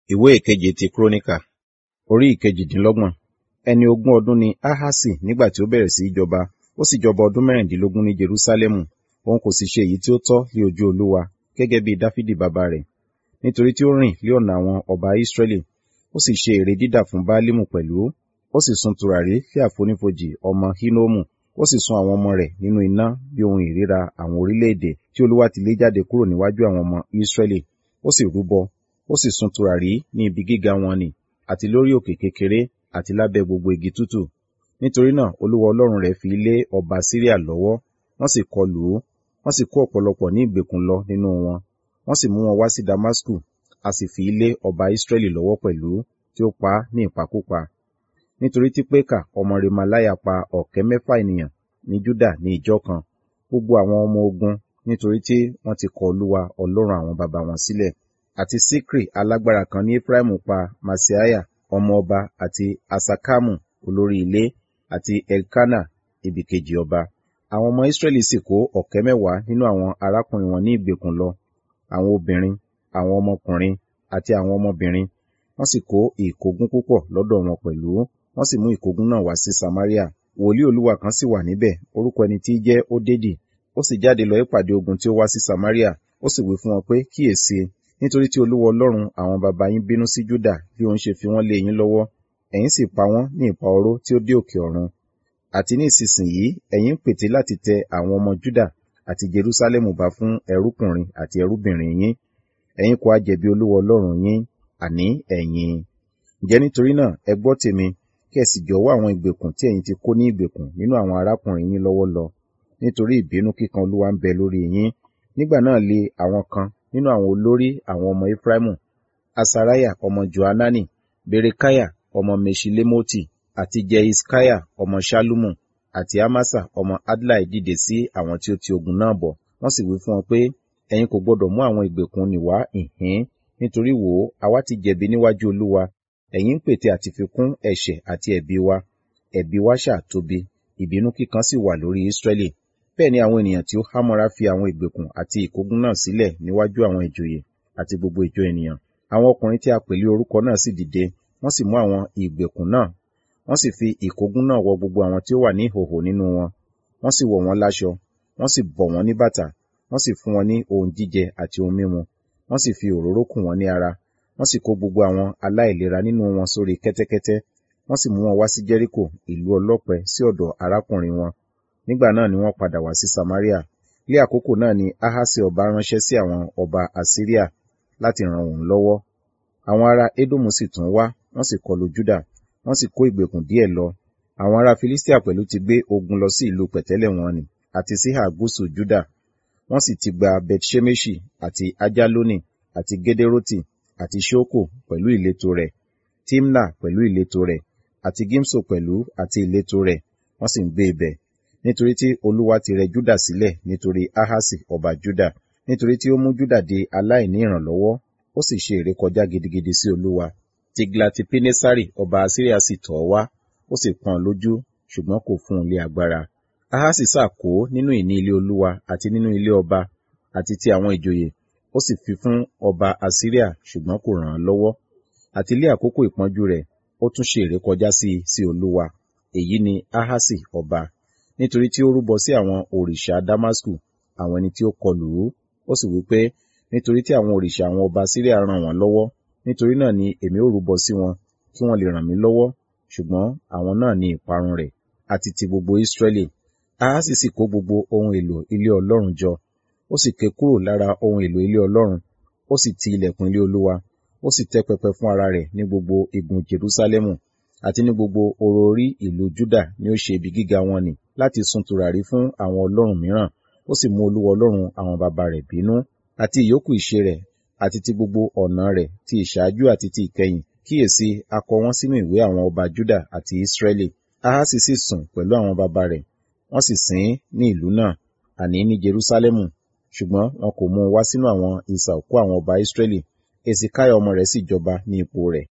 ìwé ìkeje ti króníkà orí ìkejìdínlọ́gbọ̀n ẹni ogún ọdún ni ahasi nígbà tí ó bẹ̀rẹ̀ sí í jọba ó sì jọba ọdún mẹ́rìndínlógún ní jerúsálẹ́mù òun kò sì ṣe èyí tí ó tọ́ ní ojú olúwa gẹ́gẹ́ bí dáfídì bàbá rẹ̀ nítorí tí ó rìn lé ọ̀nà àwọn ọba ísírẹ́lì ó sì ṣe ère dídà fún báálímù pẹ̀lú ó sì sun tùràrí fí àfonífojì ọmọ hínómù ó sì sun àwọn ọmọ rẹ̀ nínú iná bí ohun ìríra àwọn orílẹ̀-èdè tí olúwa ti lé jáde kúrò níwájú àwọn ọmọ ísírẹ́lì ó sì rúbọ ó sì sun tùràrí ní ibi gíga wọn nì àti lórí òkè kékeré àti lábẹ́ gbogbo igi tútù nítorí náà olúwa ọlọ́run rẹ̀ fi lé ọba síríà lọ́wọ́ wọ́n sì kọlù ú wọ́n sì kó ọ̀pọ̀lọpọ̀ ní ìgbèkùn lọ nínú wọn wọ́n sì mú wọn wá sí damasku a sì fi lé ọba ísírẹ́lì lọ́wọ́ pẹ̀lú tí ó pa á ní ìpakúpa nítorí tí pékà ọmọ remalaya pa ọ̀kẹ́ mẹ́fà ènìyàn ní júdà ní ìjọ kan gbogbo àwọn ọmọ ogun nítorí tí wọ́n ti kọ olúwa ọlọ́run àwọn baba wọn sílẹ̀ àti sikri alágbára kan ní efraimu pa masiaya ọmọ ọba àti asakamu olórí ilé àti elkana ibìkejì ọba àwọn ọmọ israẹli sì kó ọ̀kẹ́ mẹ́wàá nínú àwọn arákùnrin wọn ní ìgbèkùn lọ àwọn obìnrin àwọn ọmọkùnrin àti àwọn ọmọbìnrin wọ́n sì kó ìkógun púpọ̀ lọ́dọ̀ wọn pẹ̀lú wọ́n sì mú ìkógun náà wá sí samaria wòlíì olúwa kan sì wà níbẹ̀ orúkọ ẹni tí í jẹ́ ódédì ó sì jáde lọ ìpàdé ogun tí ó wá sí samaria ó sì wí fún wọn pé kíyèsí nítorí tí olúwa ọlọ́run àwọn baba yín bínú sí júdà bí òun ṣe fi wọ́n lé yín lọ́wọ́ ẹ̀yin sì pa wọ́n ní ìpa oró tí ó dé òkè ọ̀run àti ní ìsinsìnyí ẹ̀yin ń pète láti tẹ àwọn ọmọ júdà àti jerúsálẹ́mù bá fún ẹrúkùnrin àti ẹrúbìnrin yín ẹ̀yin kò á jẹ̀bi olúwa ọlọ́run yín àní ẹ̀yin ǹjẹ́ nítorí náà ẹ gbọ́ tèmi kí ẹ sì jọ̀wọ́ àwọn ìgbèkùn tí ẹ̀yin ti kó ní ìgbèkùn nínú àwọn arákùnrin yín lọ́wọ́ lọ nítorí ìbínú kíkan olúwa ń bẹ lórí yín nígbà náà lé àwọn kan nínú àwọn olórí àwọn ọmọ efraimu asaraya ọmọ johanani berekaya ọmọ meshilemoti àti jeiskaya ọmọ shalumu àti amasa ọmọ adlai dìde sí àwọn tí ó ti ogun náà bọ̀ wọ́n sì wí fún wọn pé ẹ̀yin kò gbọdọ̀ mú àwọn ìgbèkùn nì wá ìhín nítorí wò ó àwa ti jẹ̀bi níwájú olúwa ẹ̀yin ń pète àti fi kún ẹ̀ṣẹ̀ àti ẹ̀bi wa ẹ̀bi wa ṣàtóbi ìbínú kíkan sì wà lórí ísírẹ́lì bẹ́ẹ̀ ni àwọn ènìyàn tí ó hámọ́ra fi àwọn ìgbèkùn àti ìkógun náà sílẹ̀ níwájú àwọn ìjòyè àti gbogbo ìjọ ènìyàn àwọn ọkùnrin tí a pèlé orúkọ náà sì dìde wọ́n sì mú àwọn ìgbèkùn náà wọ́n sì fi ìkógun náà wọ gbogbo àwọn tí ó wà ní ìhòhò nínú wọn wọ́n sì wọ̀ wọ́n láṣọ wọ́n sì bọ̀ wọ́n ní bàtà wọ́n sì fún wọn ní ohun jíjẹ àti ohun mímu wọ́n sì fi òróró kùn wọ́n ní ara wọ́n sì kó gbogbo àwọn aláìlera nínú wọn sórí kẹ́tẹ́kẹ́tẹ́ wọ́n sì mú wọn wá sí jẹ́ríkò ìlú ọlọ́pẹ sí ọ̀dọ̀ arákùnrin wọn nígbà náà ni wọ́n padà wá sí samaria ní àkókò náà ni ahasi ọba ránṣẹ́ sí àwọn ọba assyria láti ràn òun lọ́wọ́ àwọn ará edomu sì tún wá wọ́n sì kọlu juda wọ́n sì kó ìgbèkùn díẹ̀ lọ àwọn ará filistia pẹ̀lú ti gbé ogun lọ sí ìlú pẹ̀tẹ́lẹ̀ wọn ni àti síhà gúúsù juda wọ́n sì ti gba bethshemeshi àti ajaloni àti gederoti àti shoko pẹ̀lú ìletò rẹ̀ timna pẹ̀lú ìletò rẹ̀ àti gimso pẹ̀lú àti ìletò rẹ̀ wọ́n sì ń gbé ibẹ̀ nítorí tí olúwa ti rẹ júdà sílẹ̀ nítorí ahasi ọba júdà nítorí tí ó mú júdà di aláìní ìrànlọ́wọ́ ó sì ṣe ìrékọjá gidigidi sí olúwa tiglati pinesari ọba asiria sì tọ̀ wá ó sì pọ́n lójú ṣùgbọ́n kò fún un lé agbára ahasi sàkó nínú ìní ilé olúwa àti nínú ilé ọba àti ti àwọn ìjòyè ó sì fi fún ọba asiria ṣùgbọ́n kò ràn án lọ́wọ́ àti ilé àkókò ìpọ́njú rẹ̀ ó tún ṣe ìrékọjá sí sí olúwa èyí ni ahasi ọba nítorí tí ó rúbọ sí àwọn òrìṣà damasku àwọn ẹni tí ó kọlù ú ó sì wí pé nítorí tí àwọn òrìṣà àwọn ọba síríà ràn wọ́n lọ́wọ́ nítorí náà ni èmi ó rúbọ sí wọn kí wọ́n lè ràn mí lọ́wọ́ ṣùgbọ́n àwọn náà ni ìparun rẹ̀ àti ti gbogbo ísírẹ́lì ahasi sì kó gbogbo ohun èlò ilé ọlọ́run jọ ó sì ké kúrò lára ohun èlò ilé ọlọ́run ó sì ti ilẹ̀kùn ilé olúwa ó sì tẹ́ pẹpẹ fún ara rẹ̀ ní gbogbo igun jerúsálẹ́mù àti ní gbogbo oró orí ìlú júdà ni ó ṣe ibi gíga wọn nì láti sun tùràrí fún àwọn ọlọ́run mìíràn ó sì mú olúwa ọlọ́run àwọn baba rẹ̀ bínú àti ìyókù ìṣe rẹ̀ àti ti gbogbo ọ̀nà rẹ̀ ti ìṣáájú àti ti ìkẹyìn kíyèsí a kọ wọ́n sínú ìwé àwọn ọba júdà àti ìsírẹ́lì ahasi sì sùn pẹ̀lú àwọn baba rẹ̀ wọ́n sì sìn ní ìlú náà àní ní jerúsálẹ́mù ṣùgbọ́n wọn kò mú un wá sínú àwọn ìsà òkú àwọn ọba ìsírẹ́lì ezekiah ọmọ rẹ̀ sì jọba ní ipò rẹ̀